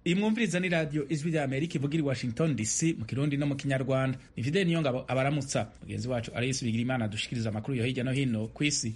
iyi mwumviriza ni radiyo ijwi rya amerika ivugira i washington dc mu kirundi no mu kinyarwanda ni fideli niyo ngabo abaramutsa mugenzi wacu arayisi bigira imana dushikiriza amakuru yo hirya no hino ku isi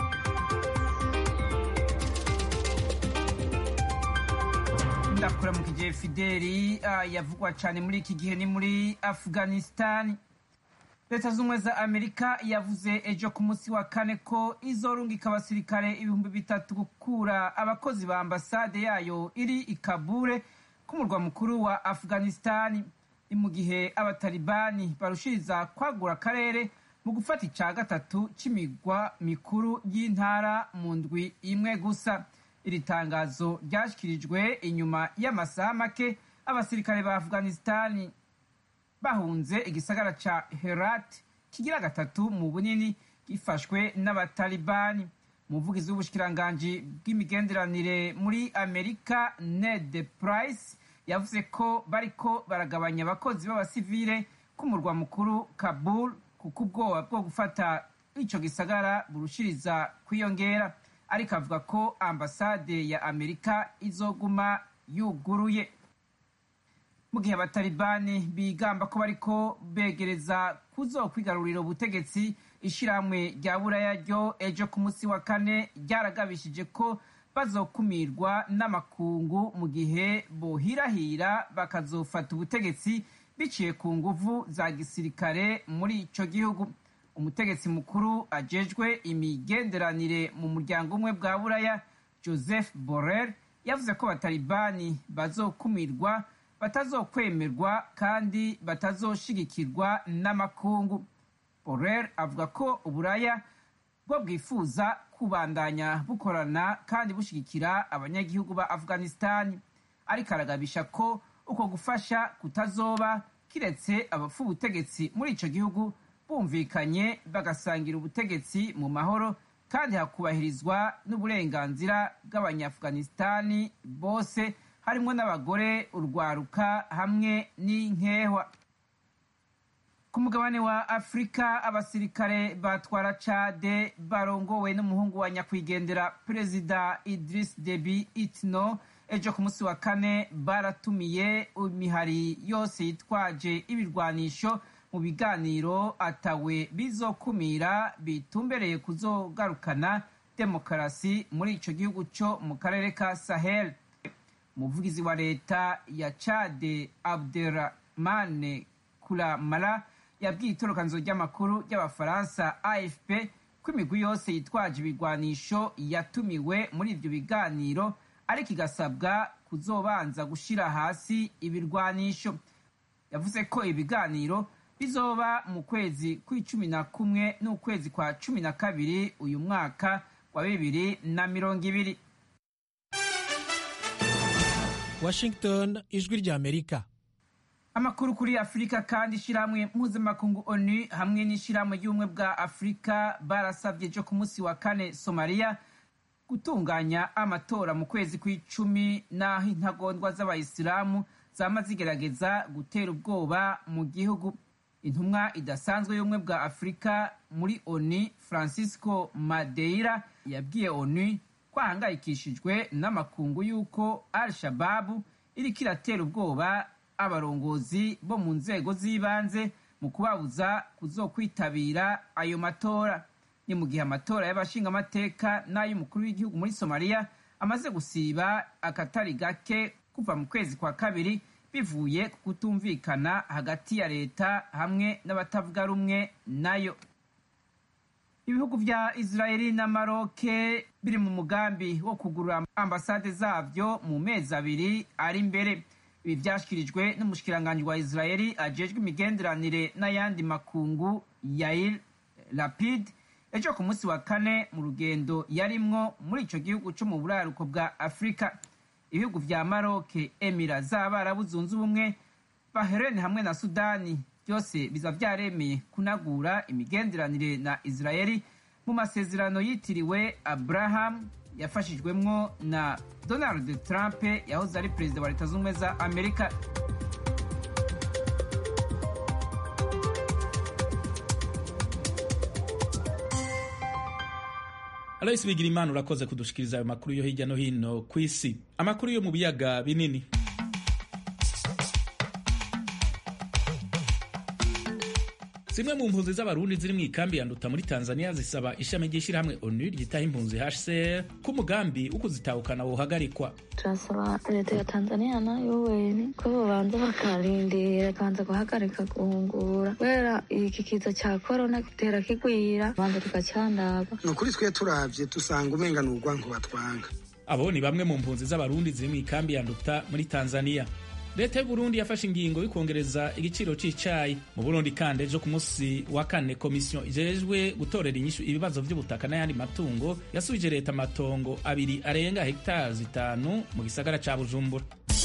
ndakura mu kigihe fideli yavugwa cyane muri iki gihe ni muri afghanistan leta z'ubumwe za amerika yavuze ejo ku munsi wa kane ko izorungika abasirikare ibihumbi bitatu gukura abakozi ba ambasade yayo iri i kabure k'umurwa mukuru wa afghanistan ni mu gihe abatalibani barushiriza kwagura akarere mu gufata icya gatatu cy'imigwa mikuru y'intara mu ndwi imwe gusa iri tangazo ryashyikirijwe inyuma y'amasaha make abasirikare ba afghanistan bahunze igisagara ca herat kigira gatatu mu bunini gifashwe n'abatalibani umuvugizi w'ubushikiranganji bw'imigenderanire muri amerika ned price yavuze ko bariko baragabanya abakozi b'abasivile k'umurwa mukuru kabul kuko ubwoba bwo gufata ico gisagara burushiriza kwiyongera ariko avuga ko ambasade ya amerika izoguma yuguruye mu gihe abatalibani bigamba ko bariko begereza kuzokwigarurira ubutegetsi ishirahamwe rya buraya ryo ejo ku munsi wa kane ryaragabishije ko bazokumirwa n'amakungu mu gihe bohirahira bakazofata ubutegetsi biciye ku nguvu za gisirikare muri ico gihugu umutegetsi mukuru ajejwe imigenderanire mu muryango umwe bwa buraya joseph borrell yavuze ko abatalibani bazokumirwa batazokwemerwa kandi batazoshigikirwa n'amakungu borrell avuga ko uburaya bwo bwifuza kubandanya bukorana kandi bushigikira abanyagihugu ba afghanistan ariko aragabisha ko uko gufasha kutazoba kiretse abapfa ubutegetsi muri ico gihugu bumvikanye bagasangira ubutegetsi mu mahoro kandi hakubahirizwa n'uburenganzira bw'abanyaafghanistani bose harimwo n'abagore urwaruka hamwe n'inkehwa ku mugabane wa afurika abasirikare batwara cade barongowe n'umuhungu wa nyakwigendera perezida idris debi itno ejo ku munsi wa kane baratumiye imihari yose yitwaje ibirwanisho mu biganiro atawe bizokumira bitumbereye kuzogarukana demokarasi muri ico gihugu co mu karere ka sahel umuvugizi wa leta ya cade abderrahmane kuramara yabwiye itorokanizo ry'amakuru ry'abafaransa afp ko imigwi yose yitwaje ibigwanisho yatumiwe muri ivyo biganiro ariko igasabwa kuzobanza gushira hasi ibirwanisho yavuze ko ibiganiro bizoba mu kwezi kw'icumi na kumwe n'ukwezi kwa cumi na kabiri uyu mwaka wa bibiri na mirongo ibiri washington ijwi rya amerika amakuru kuri afurika kandi ishyirahamwe mpuzamakungu onu hamwe n'ishyirahamwe ry'ubumwe bwa afurika barasabye ejo ku munsi wa kane somaliya gutunganya amatora mu kwezi kw'icumi n'aho intagondwa z'abayisilamu zama zigerageza gutera ubwoba mu gihugu intumwa idasanzwe y'ubumwe bwa afurika muri onu francisco madeira yabwiye onu ko ahangayikishijwe n'amakungu y'uko al shababu iriko iratera ubwoba abarongozi bo mu nzego z'ibanze mu kubabuza kuzokwitabira ayo matora ni mu gihe amatora y'abashingamateka n'ay'umukuru w'igihugu muri somaliya amaze gusiba akatari gake kuva mu kwezi kwa kabiri bivuye ku kutumvikana hagati ya leta hamwe n'abatavuga rumwe nayo ibihugu vya israeli na maroke biri mu mugambi wo kugurura ambasade zavyo mu mezi abiri ari imbere ibi vyashikirijwe n'umushikiranganji wa israeli ajejwe imigenderanire n'ayandi makungu yair lapid ejo ku munsi wa kane mu rugendo yarimwo muri ico gihugu co mu buraruko bwa afurika ibihugu vya maroke emira z'abarabu zunze ubumwe bahrein hamwe na sudani byose biza vyaremeye kunagura imigenderanire na israeli mu masezerano yitiriwe abraham yafashijwemwo na donald trump yahoze ari perezida wa leta z'ubumwe za amerika aloyisi bigira imana urakoze kudushikiriza ayo makuru yo hirya no hino ku isi amakuru yo mu biyaga binini zimwe mu mpunzi z'abarundi ziri mu ikambi ya nduta muri tanzania zisaba ishami ry'ishyirahamwe onu ryitaho impunzi hcr ko umugambi wo kuzitahukana wohagarikwa turasaba leta ya tanzania nayo wene ko bobanza bakarindira kabanza guhagarika guhungura kubera iki kiza cya korona gitera kigwira banza tugacandaga ni ukuri twe turavye dusanga umenga ni urwanko batwanga abo ni bamwe mu mpunzi z'abarundi ziri mu ikambi ya nduta muri tanzania leta y'uburundi yafashe ingingo yo kongereza igiciro c'icayi mu burundi kandi ejo ku munsi wa kane komisiyo ijejwe gutorera inyishu ibibazo vy'ubutaka n'ayandi matungo yasubije leta amatongo abiri arenga hegitari zitanu mu gisagara ca bujumbura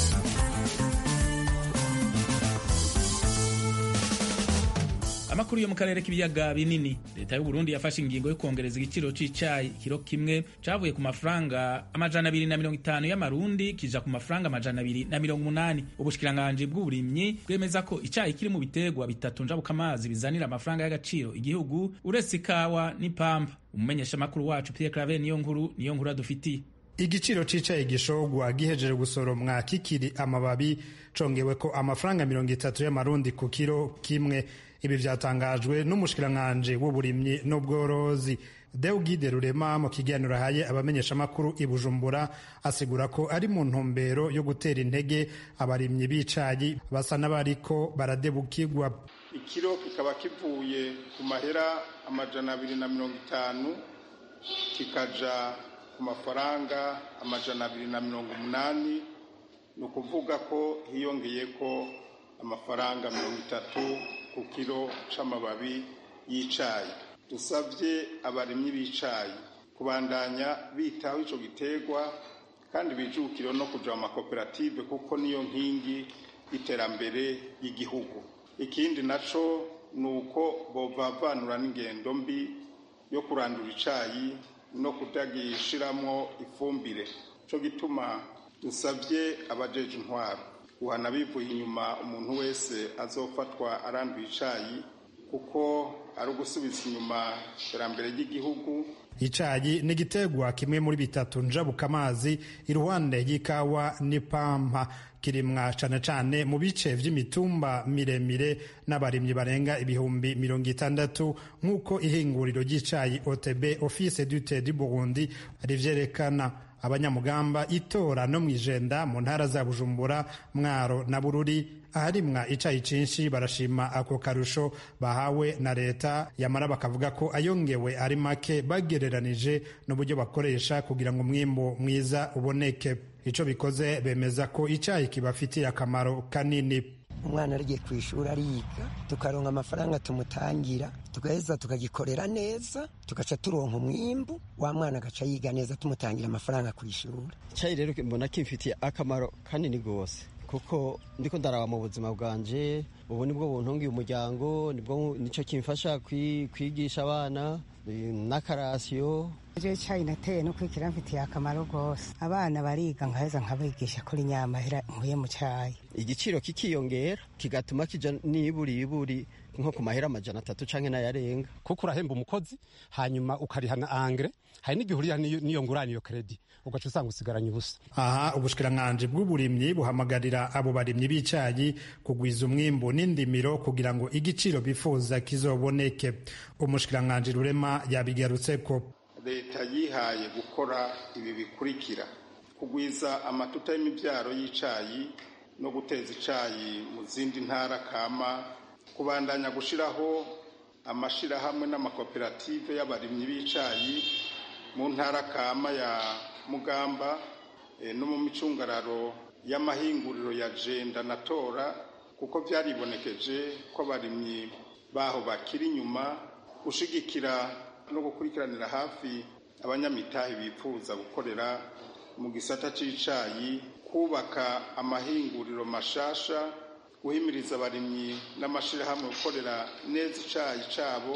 amakuru yo mu karere k'ibiyaga binini leta y'uburundi yafashe ingingo yo kongereza igiciro c'icayi kiro kimwe cavuye ku mafaranga amajana abiri na mirongo itanu y'amarundi kija ku mafaranga amajana abiri na mirongo umunani ubushikiranganji bw'uburimyi bwemeza ko icayi kiri mu biterwa bitatu njabukamazi bizanira amafaranga y'agaciro igihugu uretse ikawa n'ipamba umumenyeshamakuru wacu pierre claver niyo nkuru niyo nkuru adufitiye igiciro c'icayi gishogwa gihejeje gusoromwa kikiri amababi congewe ko amafaranga mirongo itatu y'amarundi ku kiro kimwe ibi vyatangajwe n'umushikiranganji w'uburimyi n'ubworozi Deugide Rurema mu kiganiro ahaye abamenyeshamakuru i Bujumbura asigura ko ari mu ntumbero yo gutera intege abarimyi b'icayi basa n'abariko baradebukirwa ikiro kikaba kivuye ku mahera amajana abiri na mirongo itanu kikaja ku mafaranga amajana abiri na mirongo umunani ni ukuvuga ko hiyongeyeko amafaranga mirongo itatu ku kiro c'amababi y'icayi dusabye abarimyi b'icayi kubandanya bitaho ico giterwa kandi bijukire no kuja mu makoperative kuko niyo nkingi y'iterambere y'igihugu ikindi naco ni uko bovavanura n'ingendo mbi yo kurandura icayi no kutagishiramwo ifumbire co gituma dusabye abajeje intwaro guhana bivuye inyuma umuntu wese azofatwa aranduye icayi kuko ari ugusubiza inyuma iterambere ry'igihugu icayi ni igiterwa kimwe muri bitatu njabuka amazi iruhande y'ikawa n'ipampa kirimwa cane cane mu bice vy'imitumba miremire n'abarimyi barenga ibihumbi mirongo itandatu nk'uko ihinguriro ry'icayi OTB Office du Thé du Burundi rivyerekana abanyamugamba itora no mwijenda mu ntara za Bujumbura Mwaro na Bururi aharimwa icayi cinshi barashima ako karusho bahawe na leta yamara bakavuga ko ayongewe ari make bagereranije n'uburyo bakoresha kugira ngo umwimbo mwiza uboneke ico bikoze bemeza ko icayi kibafitiye akamaro kanini umwana arigiye ku ishuri ariga tukaronka amafaranga tumutangira tugaheza tukagikorera neza tugaca turonka umwimbu wa mwana agaca yiga neza tumutangira amafaranga ku ishuri icyayi rero mbona kimfitiye akamaro kanini rwose kuko ndiko ndaraba mu buzima bwanje ubu nibwo buntungiye umuryango nibwo nicyo kimfasha kwigisha abana n'akarasiyo ibyo cyayi nateye no kwikira mfitiye akamaro rwose abana bariga nkaheza nkabigisha kuri nyamahera nkuye mu cyayi igiciro kikiyongera kigatuma kija niburi iburi nko ku mahera amajana atatu canke n'ayarenga kuko urahemba umukozi hanyuma ukariha na angre hari n'igihe uriha n'iyo ngurane iyo kredi ugaca usanga usigaranye ubusa aha ubushikiranganji bw'uburimyi buhamagarira abo barimyi b'icayi kugwiza umwimbu n'indimiro kugira ngo igiciro bifuza kizoboneke umushikiranganji rurema yabigarutseko leta yihaye gukora ibi bikurikira kugwiza amatuta y'imibyaro y'icayi no guteza icayi mu zindi ntara kama kubandanya gushiraho amashirahamwe n'amakoperative y'abarimyi b'icayi mu ntara kama ya mugamba e, no mu micungararo y'amahinguriro ya jenda na tora kuko byaribonekeje ko abarimyi baho bakiri inyuma gushigikira no gukurikiranira hafi abanyamitahe bifuza gukorera mu gisata c'icayi kubaka amahinguriro mashasha guhimiriza abarimyi n'amashirahamwe gukorera neza icayi cabo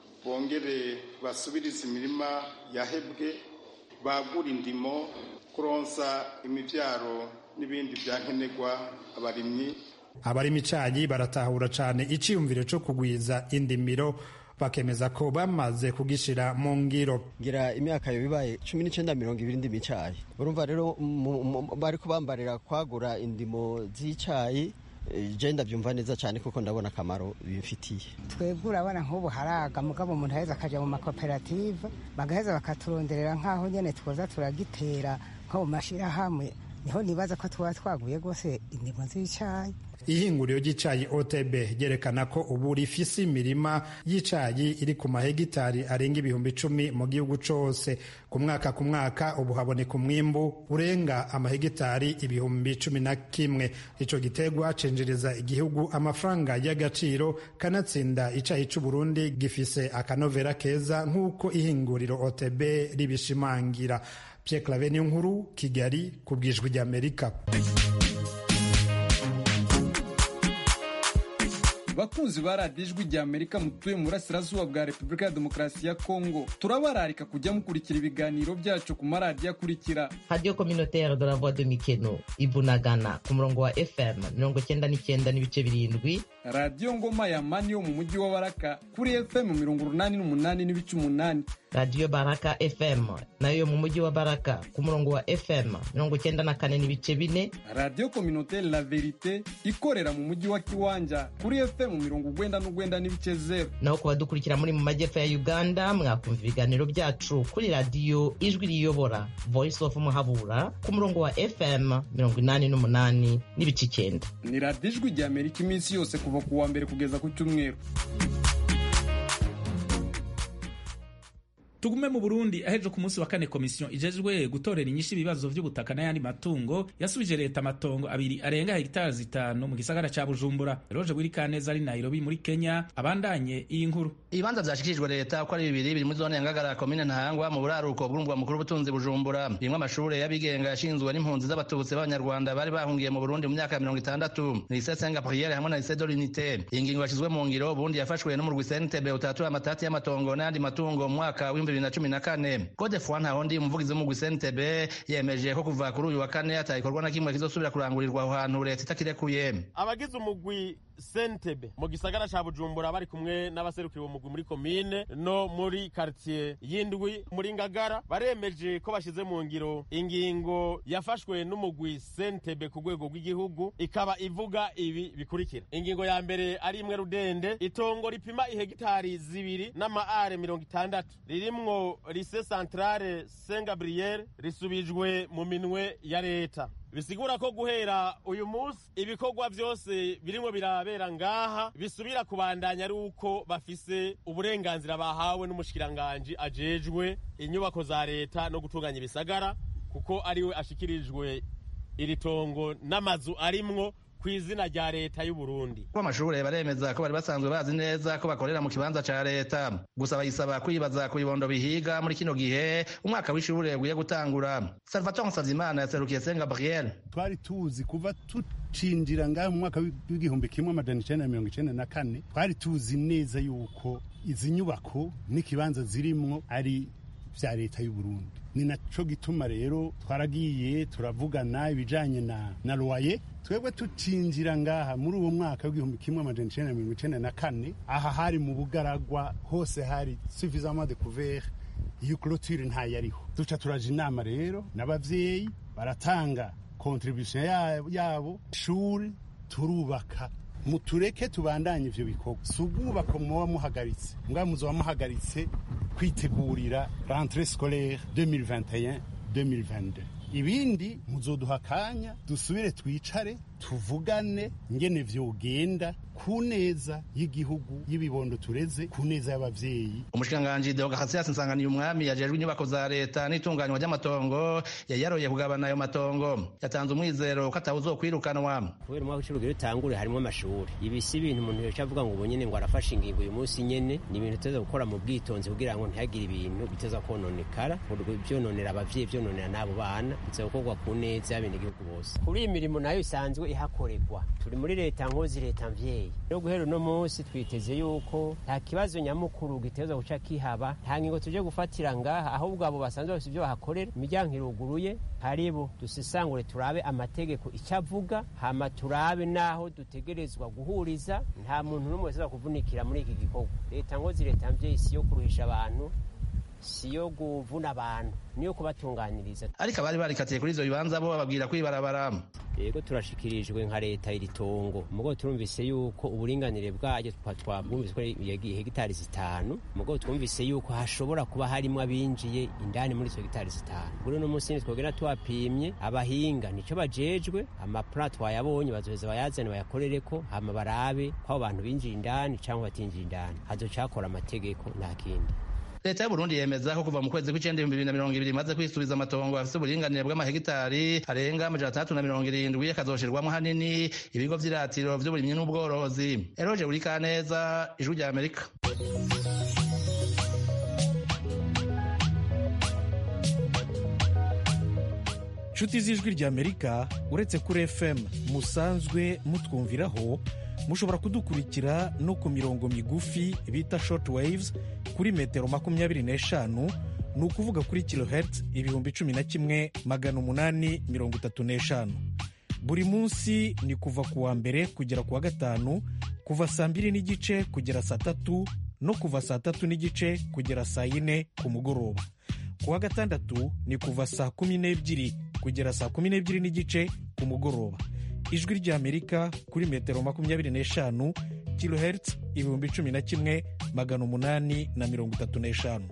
bongere basubirize imirima yahebwe bagura indimo kuronsa imivyaro n'ibindi vyankenerwa abarimyi abarima icayi baratahura cane iciyumviro co kugwiza indimiro bakemeza ko bamaze kugishira mu ngiro ngira imyaka yo bibaye cumi n'icenda mirongo ibiri ndimo icayi urumva rero bariko bambarira kwagura indimo z'icayi je ndabyumva neza cyane kuko ndabona akamaro bimfitiye twebwe urabona nk'ubu haraga mugabo umuntu aheza akaja mu makoperative bagaheza bakaturonderera nk'aho nyene twoza turagitera nko mu mashirahamwe niho nibaza ko tuba twaguye rwose indimo z'icayi ihinguriro ry'icayi otb ryerekana ko ubu rifise imirima y'icayi iri ku mahegitari arenga ibihumbi icumi mu gihugu cose ku mwaka ku mwaka ubu haboneka umwimbu urenga amahegitari ibihumbi cumi na kimwe ico gitegwa cinjiriza igihugu amafaranga y'agaciro kanatsinda icayi c'uburundi gifise akanovera keza nk'uko ihinguriro otb ribishimangira Pierre Claver nkuru Kigali ku bwijwi ry'Amerika bakunzi ba radiyo ijwi rya amerika mutuye mu burasirazuba bwa repubulika ya demokarasi ya kongo turabararika kujya mukurikira ibiganiro byacu ku maradiyo akurikira radiyo kominotere de la voix de mikeno ibunagana ku murongo wa fm mirongo cyenda n'icyenda n'ibice birindwi radiyo ngoma ya mani yo mu mujyi wa baraka kuri fm mirongo urunani n'umunani n'ibice umunani radiyo baraka fm nayo mu mujyi wa baraka ku murongo wa fm mirongo cyenda na kane n'ibice bine radiyo kominotere la verite ikorera mu mujyi wa kiwanja kuri fm mu mirongo ugwenda n'ugwenda n'ibice zero naho ku badukurikira muri mu majyepfo ya uganda mwakumva ibiganiro byacu kuri radiyo ijwi riyobora voice of muhabura ku murongo wa fm mirongo inani n'umunani n'ibice icyenda ni radiyo ijwi rya amerika iminsi yose kuva ku wa mbere kugeza ku cyumweru tugume mu burundi aheje ku munsi wa kane komisiyo ijejwe gutorera inyishu ibibazo by'ubutaka n'ayandi matungo yasubije leta amatongo abiri arenga hegitari zitanu mu gisagara ca bujumbura roje bwirikaneza ari nairobi muri kenya abandanye iyi nkuru ibibanza vyashikirijwe leta uko ari bibiri biri muri zone ya ngagara komine ntahangwa mu buraruko bw'umurwa mukuru w'ubutunzi bujumbura birimwo amashure y'abigenga yashinzwe n'impunzi z'abatutsi b'abanyarwanda bari bahungiye mu burundi mu myaka ya mirongo itandatu lycée saint gabriel hamwe na lycée de l'unité iyi ngingo yashizwe mu ngiro ubundi yafashwe n'umurwi cntb utatura amatati y'amatongo n'ayandi matungo mu mwaka w'ibihumbi bibiri na cumi na kane gode fwa ntahondi umuvugizi w'umugwi cntb yemeje ko kuva kuri uyu wa kane atagikorwa na kimwe kizosubira kurangurirwa aho hantu leta itakirekuye abagize umugwi sentebe mu gisagara ca bujumbura bari kumwe n'abaserukira uwo mugwi muri komine no muri karitiye y'indwi muri ngagara baremeje ko bashize mu ngiro ingingo yafashwe n'umugwi sentebe ku rwego rw'igihugu ikaba ivuga ibi bikurikira ingingo ya mbere ari imwe rudende itongo ripima ihegitari zibiri n'amaare mirongo itandatu ririmwo lise santrale saint gabriel risubijwe mu minwe ya leta bisigura ko guhera uyu munsi ibikorwa byose birimo birabera ngaha bisubira kubandanya ari uko bafise uburenganzira bahawe n'umushikiranganji ajejwe inyubako za leta no gutunganya ibisagara kuko ariwe ashikirijwe iri tongo n'amazu arimwo ku izina rya leta y'u Burundi ko amashure baremeza ko bari basanzwe bazi neza ko bakorera mu kibanza ca leta gusa bayisaba kwibaza ku bibondo bihiga muri kino gihe umwaka w'ishure ugiye gutangura Salvatore Nsavimana yaserukiye Saint Gabriel twari tuzi kuva tucinjira ngaho mu mwaka w'igihumbi kimwe amajana icenda na mirongo icenda na kane twari tuzi neza yuko izi nyubako n'ikibanza zirimwo ari vya leta y'u Burundi ni naco gituma rero twaragiye turavugana ibijanye na na loyer twebwe tucinjira ngaha muri uwo mwaka w'igihumbi kimwe amajana icenda na mirongo icenda na kane aha hari mu bugaragwa hose hari suffisamment de couvert iyo clôture ntayariho duca turaja inama rero n'abavyeyi baratanga contribution yabo shuri turubaka mutureke tubandanye ivyo bikorwa si ubwubako muba muhagaritse mbwa muzoba muhagaritse kwitegurira rentrée scolaire 2021 2022 ibindi muzoduha akanya dusubire twicare tuvugane ngene vyogenda ku neza y'igihugu y'ibibondo tureze ku neza y'abavyeyi umushikiranganji deogahasias nsanganiye umwami yajejwe inyubako za leta n'itunganywa ry'amatongo yari yaroye kugabana ayo matongo yatanze umwizero ko atawuzokwirukanwa kubera umwaka w'icumi utangure harimo amashuri ibi si ibintu umuntu yoca avuga ngo ubu nyene ngo arafashe ingingo uyu munsi nyene ni ibintu tuteza gukora mu bwitonzi kugira ngo ntihagire ibintu biteza kononekara vyononera abavyeyi vyononera n'abo bana biteza gukorwa ku neza y'abenegihugu bose kuri iyi mirimo nayo isanzwe ihakorerwa turi muri leta nkozi leta mvyeyi rero guhera uno munsi twiteze yuko nta kibazo nyamukuru giteza guca kihaba nta ngingo tuje gufatira ngaha ahubwo abo basanzwe bafite ibyo bahakorera imiryango iruguruye haribo dusisangure turabe amategeko icyo avuga hama turabe n'aho dutegerezwa guhuriza nta muntu n'umwe wese kuvunikira muri iki gikorwa leta nkozi leta mvyeyi si yo kuruhisha abantu si yo kuvuna abantu niyo kubatunganiriza ariko abari barikatiye kuri ivyo bibanza bo bababwira kwibarabara yego turashikirijwe nka leta iri tongo mugo turumvise yuko uburinganire bwaryo twabwumvise ko hegitari zitanu mugo twumvise yuko hashobora kuba harimo abinjiye indani muri izo hegitari zitanu kuri uno munsi twogera twapimye abahinga nico bajejwe amaplan twayabonye bazoheza bayazane bayakorereko hama barabe ko abo bantu binjiye indani cyangwa batinjiye indani hazocakora amategeko nta kindi leta y'uburundi yemeza ko kuva mu kwezi kw'icenda ibihumbi bibiri na mirongo ibiri imaze kwisubiza amatongo afise uburinganire bw'amahegitari arenga amajana atandatu na mirongo irindwi akazoshirwamwo hanini ibigo vy'iratiro vy'uburimyi n'ubworozi eroje urikaneza ijwi rya amerika nshuti z'ijwi ry'amerika uretse kuri fm musanzwe mutwumviraho mushobora kudukurikira no ku mirongo migufi bita short waves kuri metero makumyabiri n'eshanu ni ukuvuga kuri kilohertz ibihumbi cumi na kimwe magana umunani mirongo itatu n'eshanu buri munsi ni kuva ku wa mbere kugera ku wa gatanu kuva saa mbiri n'igice kugera saa tatu no kuva saa tatu n'igice kugera saa yine ku mugoroba ku wa gatandatu ni kuva saa kumi n'ebyiri kugera saa kumi n'ebyiri n'igice ku mugoroba ijwi ry'amerika kuri metero makumyabiri n'eshanu kilohertz ibihumbi cumi na kimwe magana umunani na mirongo itatu n'eshanu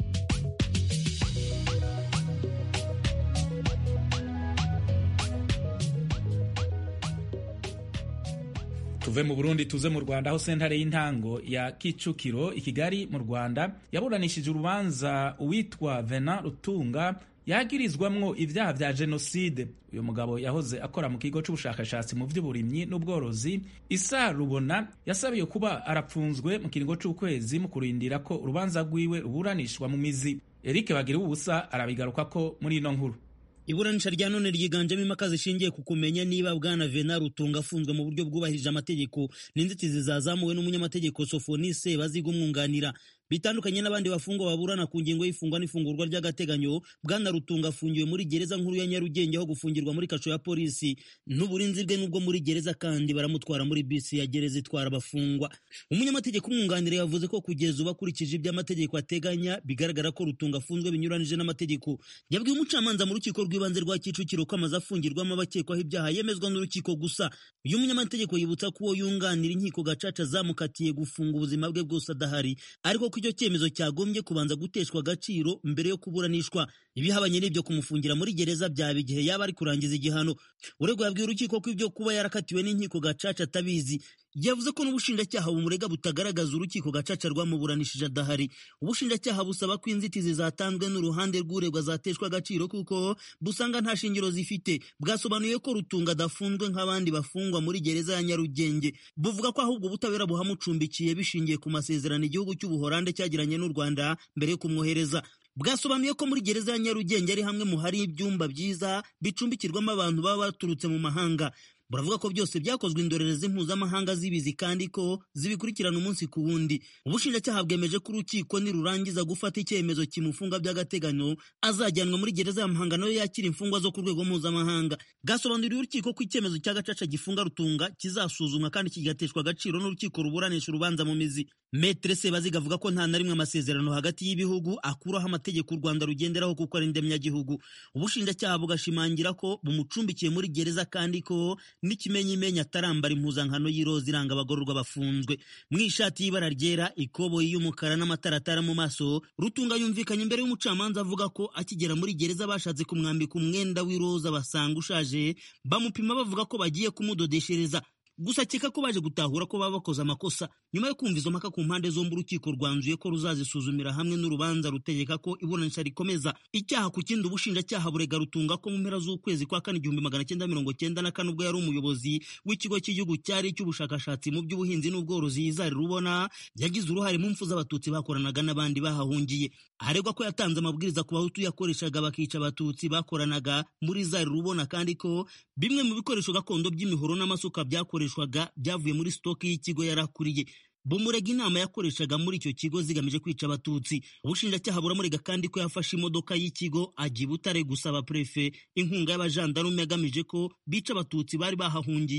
tuve mu burundi tuze mu rwanda aho sentare y'intango ya kicukiro i kigali mu rwanda yaburanishije urubanza uwitwa vena rutunga yagirizwamwo ibyaha vya jenoside uyu mugabo yahoze akora mu kigo c'ubushakashatsi mu vy'uburimyi n'ubworozi isa rubona yasabiye kuba arapfunzwe mu kiringo c'ukwezi mu kurindira ko urubanza rwiwe ruburanishwa mu mizi eric bagira ubusa arabigarukako muri ino nkuru iburanisha rya none ryiganjemo impaka zishingiye ku kumenya niba bwana vena rutunga afunzwe mu buryo bwubahirije amategeko n'inzitizi zazamuwe n'umunyamategeko sofonise baziga umwunganira bitandukanye n'abandi bafungwa baburana ku ngingo y'ifungwa n'ifungurwa ry'agateganyo bwana rutunga afungiwe muri gereza nkuru ya nyarugenge aho gufungirwa muri kasho ya polisi n'uburinzi bwe n'ubwo muri gereza kandi baramutwara muri bisi ya gereza itwara abafungwa umunyamategeko umwunganira yavuze ko kugeza ubu akurikije ibyo amategeko ateganya bigaragara ko rutunga afunzwe binyuranije n'amategeko yabwiye umucamanza mu rukiko rw'ibanze rwa kicukiro ko amaze afungirwamo abakekwaho ibyaha yemezwa n'urukiko gusa uyu munyamategeko yibutsa ko uwo yunganira inkiko gacaca zamukatiye gufunga ubuzima bwe bwose adahari ariko ko icyo cyemezo cyagombye kubanza guteshwa agaciro mbere yo kuburanishwa ibihabanye n'ibyo kumufungira muri gereza byaba igihe yaba ari kurangiza igihano uregwa yabwiye urukiko ko ibyo kuba yarakatiwe n'inkiko gacaca atabizi yavuze ko n'ubushinjacyaha bumurega butagaragaza urukiko gacaca rwamuburanishije adahari ubushinjacyaha busaba ko inzitizi zatanzwe n'uruhande rw'uregwa zateshwa agaciro kuko busanga nta shingiro zifite bwasobanuye ko rutunga adafunzwe nk'abandi bafungwa muri gereza ya nyarugenge buvuga ko ahubwo ubutabera buhamucumbikiye bishingiye ku masezerano igihugu cy'ubuhorande cyagiranye n'u rwanda mbere yo kumwohereza bwasobanuye ko muri gereza ya nyarugenge ari hamwe mu hari ibyumba byiza bicumbikirwamo abantu baba baturutse mu mahanga buravuga ko byose byakozwe indorerezi mpuzamahanga zibizi kandi ko zibikurikirana umunsi ku wundi ubushinjacyaha bwemeje ko urukiko nirurangiza gufata icyemezo kimufunga by'agateganyo azajyanwa muri gereza ya muhanga nayo yakira imfungwa zo ku rwego mpuzamahanga bwasobanuriye urukiko ko icyemezo cya gacaca gifunga rutunga kizasuzumwa kandi kigateshwa agaciro n'urukiko ruburanisha urubanza mu mizi metre sebaziga avuga ko nta na rimwe amasezerano hagati y'ibihugu akuraho amategeko u rwanda rugenderaho kuko ari ndemyagihugu ubushinjacyaha bugashimangira ko bumucumbikiye muri gereza kandi ko n'ikimenyimenya atarambara impuzankano y'iroza iranga abagororwa bafunzwe mu ishati y'ibara ryera ikoboyi y'umukara n'amataratara mu maso rutunga yumvikanye imbere y'umucamanza avuga ko akigera muri gereza bashatse kumwambika umwenda w'iroza basanga ushaje bamupima bavuga ko bagiye kumudodeshereza gusa akeka ko baje gutahura ko baba bakoze amakosa nyuma yo kumva izo mpaka ku mpande zombi urukiko rwanzuye ko ruzazisuzumira hamwe n'urubanza rutegeka ko iburanisha rikomeza icyaha ku kindi ubushinjacyaha burega rutunga ko mu mpera z'ukwezi kwa kane igihumbi magana cyenda mirongo cyenda na kane ubwo yari umuyobozi w'ikigo cy'igihugu cyari icy'ubushakashatsi mu by'ubuhinzi n'ubworozi yizari rubona yagize uruhare mu mfu z'abatutsi bakoranaga n'abandi bahahungiye aregwa ko yatanze amabwiriza ku bahutu yakoreshaga bakica abatutsi bakoranaga muri zari rubona kandi ko bimwe mu bikoresho gakondo by'imihoro n'amasuka byakoreshwaga byavuye muri sitoki y'ikigo yarakuriye bumurega inama yakoreshaga muri icyo kigo zigamije kwica abatutsi ubushinjacyaha buramurega kandi ko yafashe imodoka y'ikigo ajya i butare gusaba prefe inkunga y'abajandarume agamije ko bica abatutsi bari bahahungiye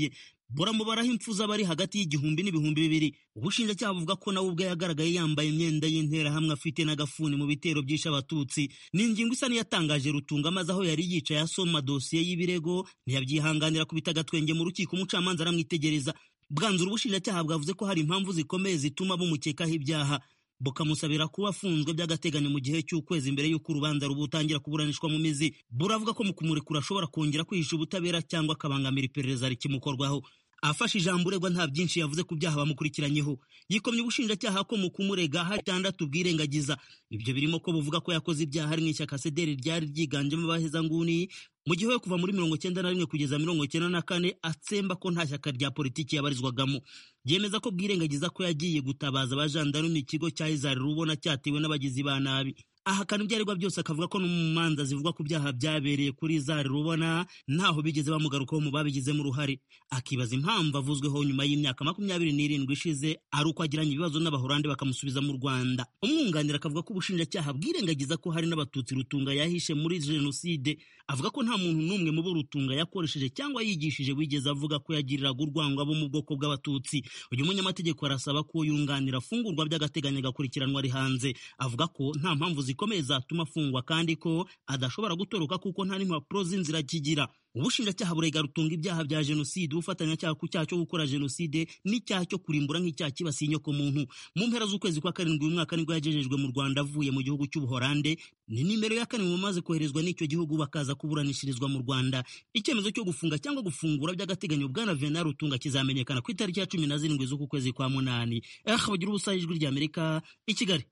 buramubaraho impfu z'abari hagati y'igihumbi n'ibihumbi bibiri ubushinjacyaha buvuga ko nawe ubwe yagaragaye yambaye imyenda y'interahamwe afite n'agafuni mu bitero byishe abatutsi ni ingingo isa n'iyatangaje rutunga maze aho yari yicaye asoma dosiye y'ibirego ntiyabyihanganira kubita agatwenge mu rukiko umucamanza aramwitegereza bwanzura ubushinjacyaha bwavuze ko hari impamvu zikomeye zituma bumukekaho ibyaha bukamusabira kuba afunzwe by'agateganyo mu gihe cy'ukwezi mbere y'uko urubanza rubutangira kuburanishwa mu mizi buravuga ko mu kumurekura ashobora kongera kwihisha ubutabera cyangwa akabangamira iperereza rikimukorwaho afashe ijambo uregwa nta byinshi yavuze ku byaha bamukurikiranyeho yikomye ubushinjacyaha ko mu kumurega hari itandatu bwirengagiza ibyo birimo ko buvuga ko yakoze ibyaha ari mu ishyaka sederi ryari ryiganjemo abahezanguni mu gihe we kuva muri mirongo cyenda na rimwe kugeza mirongo cyenda na kane atsemba ko nta shyaka rya politiki yabarizwagamo yemeza ko bwirengagiza ko yagiye gutabaza abajandarume ikigo cya izari rubona cyatewe n'abagizi ba nabi ahakana ibyo aregwa byose akavuga ko no mu manza zivuga ku byaha byabereye kuri zari rubona ntaho bigeze bamugarukaho mu babigizemo uruhare akibaza impamvu avuzweho nyuma y'imyaka makumyabiri n'irindwi ishize ari uko agiranye ibibazo n'abahorandi bakamusubiza mu rwanda umwunganira akavuga ko ubushinjacyaha bwirengagiza ko hari n'abatutsi rutunga yahishe muri jenoside avuga ko nta muntu n'umwe mu bo rutunga yakoresheje cyangwa yigishije wigeze avuga ko yagiriraga urwango abo mu bwoko bw'abatutsi uyu munyamategeko arasaba ko yunganira afungurwa by'agateganyo agakurikiranwa ari hanze avuga ko nta mpamvu zikomeye zatuma afungwa kandi ko adashobora gutoroka kuko nta n'impapuro z'inzira akigira ubushinjacyaha burega rutunga ibyaha bya jenoside ubufatanyacyaha ku cyaha cyo gukora jenoside n'icyaha cyo kurimbura nk'icyaha kibasiye inyoko muntu mu mpera z'ukwezi kwa karindwi uyu mwaka nibwo yagejejwe mu rwanda avuye mu gihugu cy'ubuhorande ni nimero ya kane mu bamaze koherezwa n'icyo gihugu bakaza kuburanishirizwa mu rwanda icyemezo cyo gufunga cyangwa gufungura by'agateganyo bwana venal rutunga kizamenyekana ku itariki ya cumi na zirindwi z'uku kwezi kwa munani eh bagira ubusa ijwi ry'amerika i kigali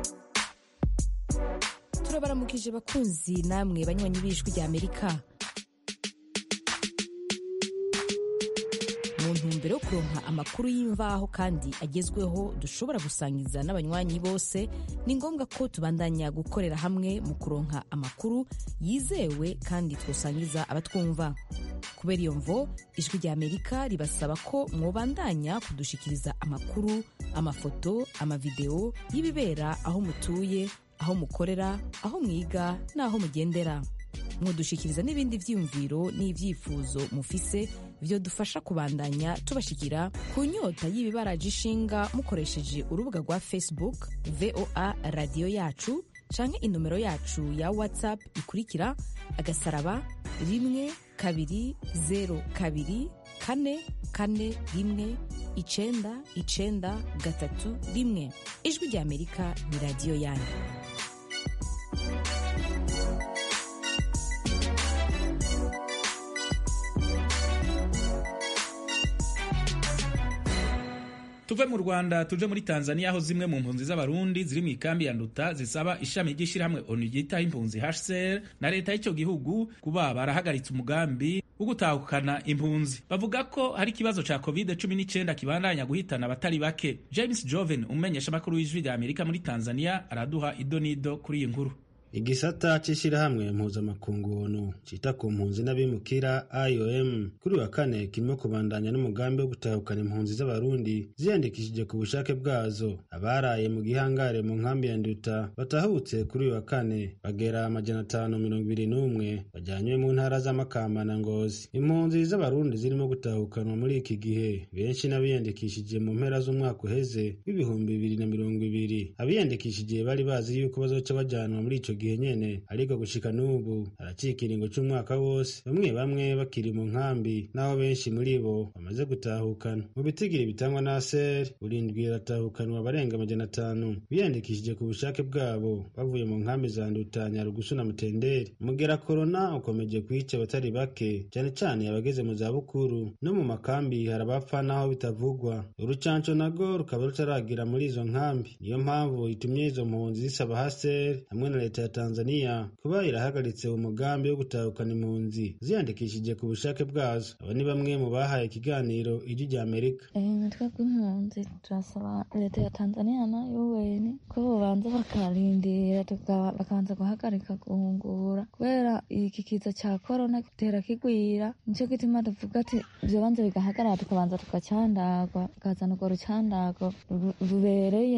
turabaramukije bakunzi namwe banywanyi b'ijwi ry'amerika mu ntumbero yo kuronka amakuru y'imvaho kandi agezweho dushobora gusangiza n'abanywanyi bose ni ngombwa ko tubandanya gukorera hamwe mu kuronka amakuru yizewe kandi twosangiza abatwumva kubera iyo mvo ijwi ry'amerika ribasaba ko mwobandanya kudushikiriza amakuru amafoto amavideo y'ibibera aho mutuye aho mukorera aho mwiga n'aho mugendera mudushikiriza n'ibindi byiyumviro n'ibyifuzo mufise byo dufasha kubandanya tubashikira ku nyota y'ibibaraje ishinga mukoresheje urubuga rwa facebook voa radiyo yacu canke inomero yacu ya whatsapp ikurikira agasaraba rimwe kabiri zero kabiri kane kane rimwe icenda icenda gatatu rimwe ijwi ry'amerika ni radiyo yanyu tuve mu rwanda tuje muri tanzania aho zimwe mu mpunzi z'abarundi ziri mu ikambi ya nduta zisaba ishami ry'ishyirahamwe onu ryitaho impunzi hcr na leta y'icyo gihugu kuba barahagaritse umugambi wo gutahukana impunzi bavuga ko hari ikibazo ca covid 19 kibandanya guhitana abatari bake james joven umumenyesha amakuru w'ijwi rya amerika muri tanzania araduha idonido kuri iyi nkuru igisata c'ishirahamwe mpuzamakungu onu cita ku mpunzi n'abimukira iom kuri wa kane kirimo kubandanya n'umugambi wo gutahukana impunzi z'abarundi ziyandikishije ku bushake bwazo abaraye mu gihangare mu nkambi ya nduta batahutse kuri uyu wa kane bagera amajana atanu mirongo ibiri n'umwe bajanywe mu ntara z'amakamba na ngozi impunzi z'abarundi zirimo gutahukanwa muri iki gihe benshi n'abiyandikishije mu mpera z'umwaka uheze w'ibihumbi bibiri na mirongo ibiri abiyandikishije bari bazi yuko bazoca bajanwa muri ico gihe nyene ariko gushika n'ubu haracika ikiringo c'umwaka wose bamwe bamwe bakiri mu nkambi naho benshi muri bo bamaze gutahukana mu bitigiri bitangwa na ser burindwi iratahukanwa abarenga amajana atanu biyandikishije ku bushake bwabo bavuye mu nkambi za nduta nyarugusu na mutenderi umugera korona ukomeje kwica abatari bake cyane cyane abageze mu zabukuru no mu makambi hari abapfa naho bitavugwa urucanco nago rukaba rutaragira muri izo nkambi niyo mpamvu itumye izo mpunzi zisaba haser hamwe na leta ya tanzania kuba irahagaritse umugambi wo gutahukana impunzi ziyandikishije ku bushake bwazo aba ni bamwe mu bahaye ikiganiro ijwi rya amerika imitwe bw'impunzi turasaba leta ya tanzania na un ko bobanza bakarindira bakabanza guhagarika guhungura kubera iki kiza cya korona gitera kigwira nicyo gituma tuvuga ati byobanza bigahagarara tukabanza tukacandagwa tukazana urwo rucandago rubereye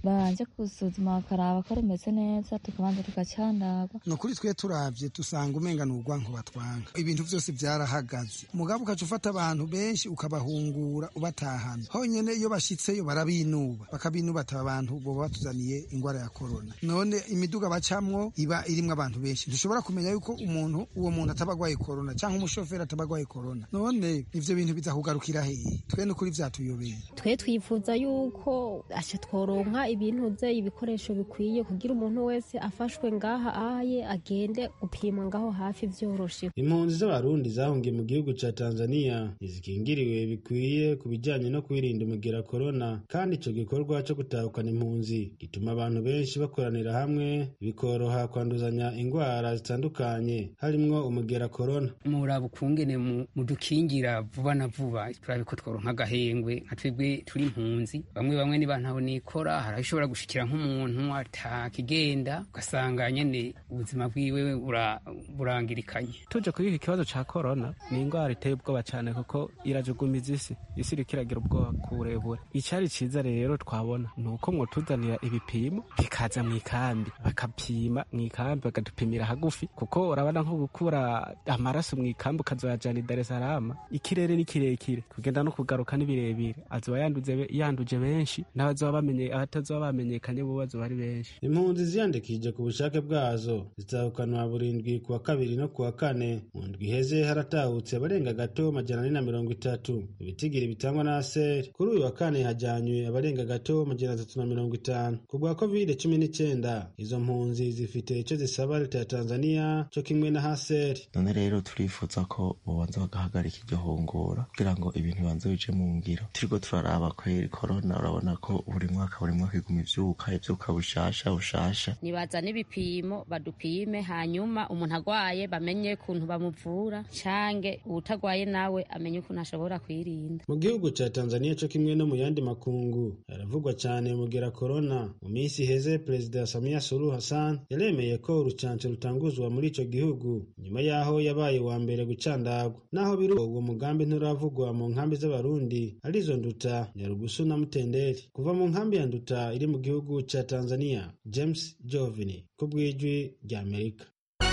babanje gusuzuma bakaraba ko rimeze neza tukabanza tugacandagwa ni ukuri twe turabye dusanga umenga ni urwanko batwanga ibintu byose byarahagaze umugabo ukaca ufata abantu benshi ukabahungura ubatahana honyine iyo bashyitseyo barabinuba bakabinuba ati aba bantu boba batuzaniye indwara ya korona none imiduga bacamwo iba irimwo abantu benshi ntushobora kumenya yuko umuntu uwo muntu ataba agwaye korona cyangwa umushoferi ataba agwaye korona none ivyo bintu bizakugarukira hehe twe ni ukuri vyatuyobeye twe twifuza yuko aca tworonka ibintu ze ibikoresho bikwiye kugira umuntu wese afashwe ngaha ahaye agende gupimwa ngaho hafi vyoroshe impunzi z'abarundi zahungiye mu gihugu ca tanzania ntizikingiriwe bikwiye ku bijanye no kwirinda umugera korona kandi ico gikorwa co gutahukana impunzi gituma abantu benshi bakoranira hamwe bikoroha kwanduzanya ingwara zitandukanye harimwo umugera korona muraba ukungene mudukingira vuba na vuba turabe ko tworonka agahengwe nka twebwe turi impunzi bamwe bamwe niba ntaho nikora hari ishobora gushikira nk'umuntu atakigenda ugasanga nyene ubuzima bwiwe burangirikanye tuje kuri iki kibazo ca korona ni ingwara iteye ubwoba cane kuko irajugumiza isi isi iriko iragira ubwoba ku burebure icari ciza rero twabona ni uko mwotuzanira ibipimo bikaza mu ikambi bakapima mu ikambi bakadupimira hagufi kuko urabona nko gukura amaraso mu ikambi ukazoyajana i Dar es Salaam ikirere ni kirekire kugenda no kugaruka ni birebire azoba yanduze yanduje benshi n'abazoba bamenye abatazoba bamenyekanye bo bazoba ari benshi impunzi ziyandikishije ku bushake bwazo zitahukanwa burindwi ku wa kabiri no ku wa kane mu ndwi iheze haratahutse abarenga gato majana ane na mirongo itatu ibitigiri bitangwa na aseri kuri uyu wa kane hajanywe abarenga gato majana atatu na mirongo itanu ku bwa covid cumi n'icyenda izo mpunzi zifite icyo zisaba leta ya tanzania cyo kimwe na haseri none rero turifuza ko bobanza bagahagarika iryo hungura kugira ngo ibintu bibanze bije mu ngiro turiko turaraba kweri korona urabona ko buri mwaka buri mwaka iguma ivyuka ivyuka bushasha bushasha nibazane ibipimo badupime hanyuma umuntu agwaye bamenye kuntu bamuvura cange uwutagwaye nawe amenye ukuntu ashobora kwirinda mu gihugu ca tanzania co kimwe no mu yandi makungu haravugwa cane mugera korona mu minsi iheze perezida samia suluhu hassan yaremeye ko urucanco rutanguzwa muri ico gihugu nyuma yaho yabaye wa mbere gucandagwa naho biri uwo mugambi nturavugwa mu nkambi z'abarundi arizo nduta nyarugusu na mutenderi kuva mu nkambi ya nduta iri mu gihugu ca tanzania james jovini ku bw'ijwi rya amerika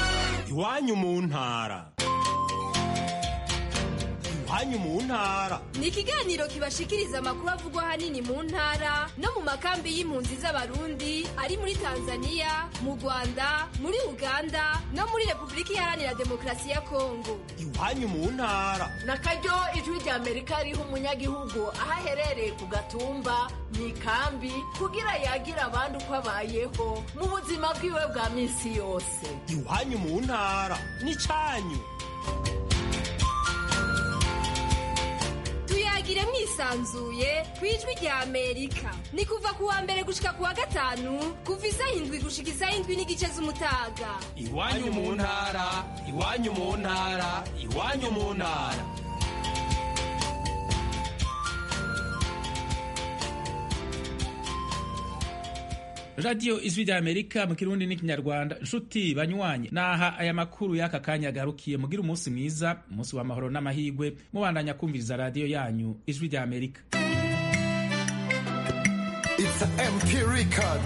iwanyu mu ntara iwanyu mu ntara ni ikiganiro kibashikiriza amakuru avugwa ahanini mu ntara no mu makambi y'impunzi z'abarundi ari muri tanzania mu rwanda muri uganda no muri repubulika iharanira demokarasi ya kongo iwanyu mu ntara na karyo ijwi rya amerika riha umunyagihugu aho aherereye ku gatumba mu ikambi kugira yagira abandi uko abayeho mu buzima bwiwe bwa minsi yose iwanyu mu ntara n'icyanyu tuyagire mwisanzuye ku ijwi rya amerika ni kuva ku wa mbere gushika ku wa gatanu kuva isaha indwi gushika isaha indwi n'igice z'umutaga iwanyu mu ntara iwanyu mu ntara iwanyu mu ntara radiyo ijwi rya amerika mu kirundi n'ikinyarwanda nshuti banywanyi naha aya makuru y'aka kanya agarukiye mugira umunsi mwiza umunsi w'amahoro n'amahigwe mubandanya kumviriza radiyo yanyu ijwi rya amerika It's an MP record.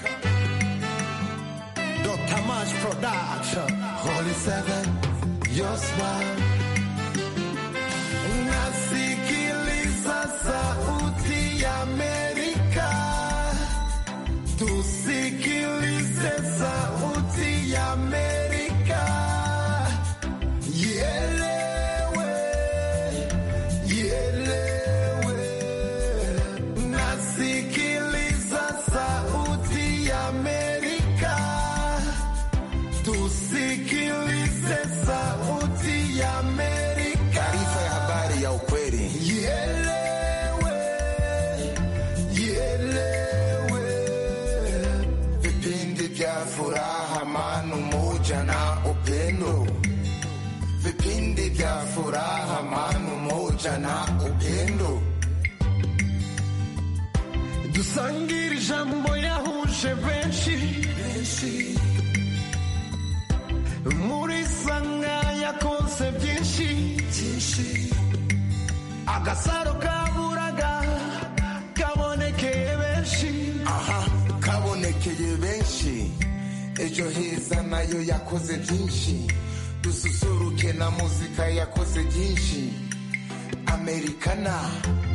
Dr. Mash Production. Holy Seven, your smile. Nasikiliza sauti ya Amerika. Tusikilize sauti ya Amerika. Ielewe, ielewe. Nasikiliza sauti ya Amerika. Tusikilize sauti ya Amerika. Taarifa ya habari ya ukweli. Ielewe, ielewe. Vipindi vya furaha, amani, umoja na upendo. Vipindi vya furaha, amani, umoja na upendo. dusangire ijambo yahuje benshi muri sanga yakoze byinshi agasaro kaburaga kabonekeye benshi aha ejo heza nayo yakoze byinshi dususuruke na muzika yakoze byinshi amerikana